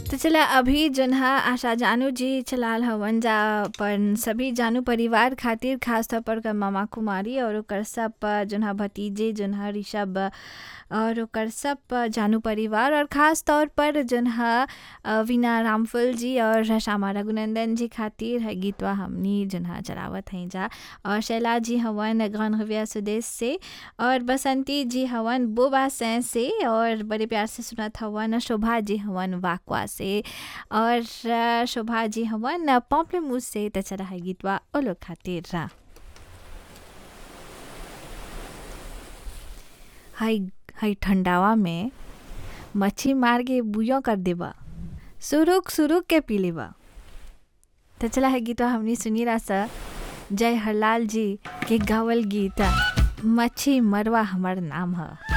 तो चला अभी जन हा आशा जानू जी चलाल हवन जा अपन सभी जानू परिवार खातिर खास तौर पर ओकर मामा कुमारी और ओकर सब जन हा भतीजे जन हा ऋषभ और ओकर सब जानू परिवार और खास तौर पर जन हा अ, वीना रामफल जी और श्यामा रघुनंदन जी खातिर है गीतवा हमनी जन हा चलावत हैं जा और शैला जी हवन गनहविया सुदेश से और बसंती जी हवन बोबा सैं से और बड़े प्यार से सुनत हवन शोभा जी हवन वाकवा से और अ, शोभा जी हवन पॉम्पलेमूस से त चला है गीतवा ओ लोग खातिर रा हाई हाई ठंडावा में मच्छी मार के बुयो कर देबा सुरुक सुरुक के पी लेबा तो चला है गीतवा हमने सुनी रहा सा जय हरलाल जी के गावल गीत मच्छी मरवा हमार नाम है